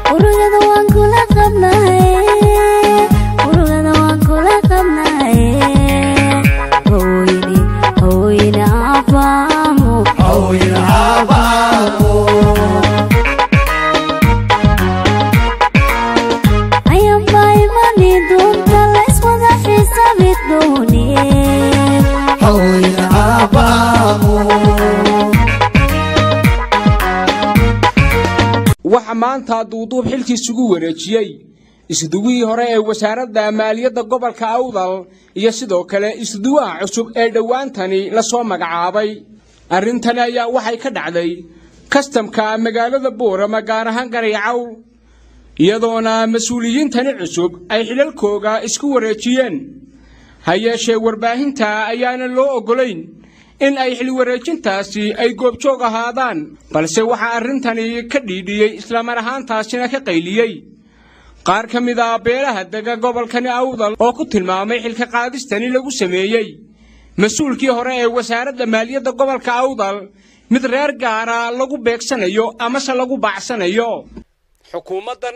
urugada waan kula qabnahay urugada waan kula qabnahay haweyne haweyne aafaamo ayamba imani doonta layswada xisaabi doone waxa maanta duuduub xilkiisugu wareejiyey isduwihii hore ee wasaaradda maaliyadda gobolka awdal iyo sidoo kale isduwaha cusub ee dhowaantani la soo magacaabay arrintani ayaa waxay ka dhacday kastamka magaalada boorama gaar ahaan garaycawl iyadoona mas-uuliyiintani cusub ay xidhalkooga isku wareejiyeen ha yeeshee warbaahinta ayaana loo oggolayn in ay xilwareejintaasi ay goobjoog ahaadaan balse waxaa arrintani ka dhiidhiyey islamar ahaantaasina ka qayliyey qaar ka mid a beelaha dega gobolkani awdal oo ku tilmaamay xilka qaadistani lagu sameeyey mas-uulkii hore ee wasaaradda maaliyadda gobolka awdal mid reer gaara lagu beegsanayo amase lagu baacsanayo xukuumaddan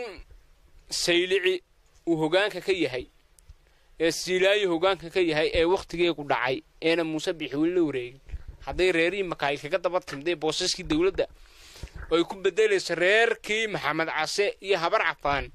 saylici uu hoggaanka ka yahay ee siilaayo hoggaanka ka yahay ee wakhtigeegu dhacay eena muuse bixi weli la wareegin hadday reerihii makaayil kaga daba timday boosaskii dowladda oo ay ku beddelayso reerkii maxamed case iyo habar cafaan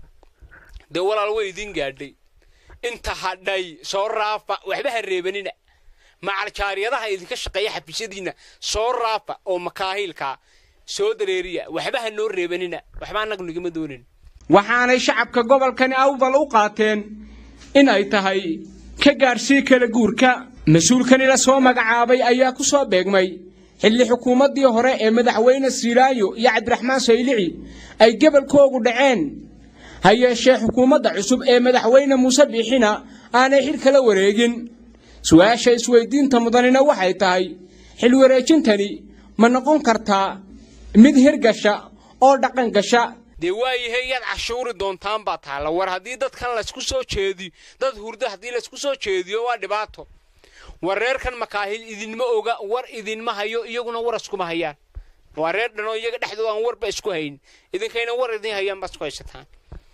dee walaal way idiin gaadhay inta hadhay soo raafa waxba ha reebanina macaljaariyadaha idinka shaqeeya xafiisyadiinna soo raafa oo makaahiilkaa soo dareeriya waxba ha noo reebanina waxba annagu nigama doonin waxaanay shacabka gobolkani awdal u qaateen in ay tahay ka gaadhsii kala guurka mas-uulkani la soo magacaabay ayaa ku soo beegmay xilli xukuumaddii hore ee madaxweyne siilaayo iyo cabdiraxmaan saylici ay gebolkoogu dhaceen ha yeeshee xukuumadda cusub ee madaxweyne muuse biixina aanay xil kala wareegin su-aasha isweydiinta mudanina waxay tahay xil wareejintani ma noqon kartaa mid hirgasha oo dhaqan gasha dee waayahay yaad cashuuri doontaan baa taalla war haddii dadkan laysku soo jeediyo dad hurdo haddii laysku soo jeediyo waa dhibaato war reerkan makaahil idinma oga war idinma hayo iyaguna war iskuma hayaan waa reer dhanoo iyaga dhexdooda aan warba isku hayn idinkayna war idin hayaan baad isku haysataan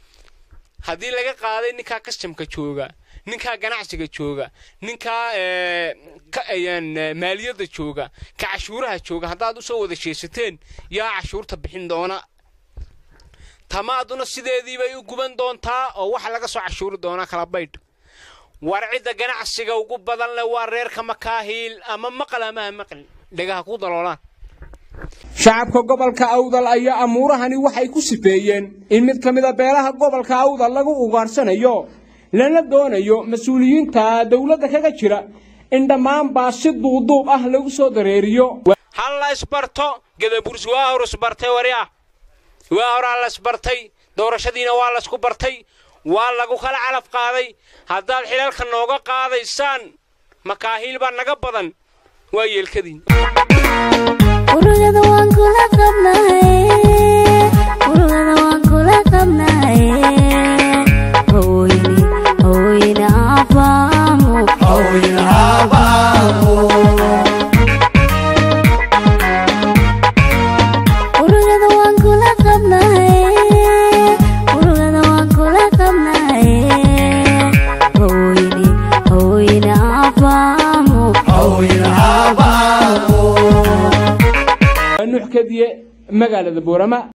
haddii laga qaaday ninkaa kastamka jooga ninkaa ganacsiga jooga ninkaa maaliyadda jooga ka cashuuraha jooga haddaad usoo wada jeesateen yaa cashuurta bixin doona tamaaduna sideediibay u guban doontaa oo waxa laga soo cashuuri doonaa kala baydh war cidda ganacsiga ugu badan leh waa reerka makaahiil ama maqal ama ha maqli dhegaha ku daloolaan shacabka gobolka awdal ayaa amuurahani waxay ku sifeeyeen in mid ka mida beelaha gobolka awdal lagu ugaarsanayo lana doonayo mas-uuliyiinta dowladda kaga jira in dhammaanbaa si duuduub ah lagu soo dareeriyo halla isbarto gadabuurs waa hor isbartay wari ah waa horaa la isbartay doorashadiina waa laysku bartay waa lagu kala calaf qaaday haddaad xilalka nooga qaadaysaan makaahiil baa naga badan waa yeelkadiin urugada waan kula qabnahay urugada waan kula qabnahay haweyne haweyne aafaamo urugada waan kula qabnahay urugada waan kula qabnahay haweyne haweyne aafaamo nuux kadiye magaalada boorama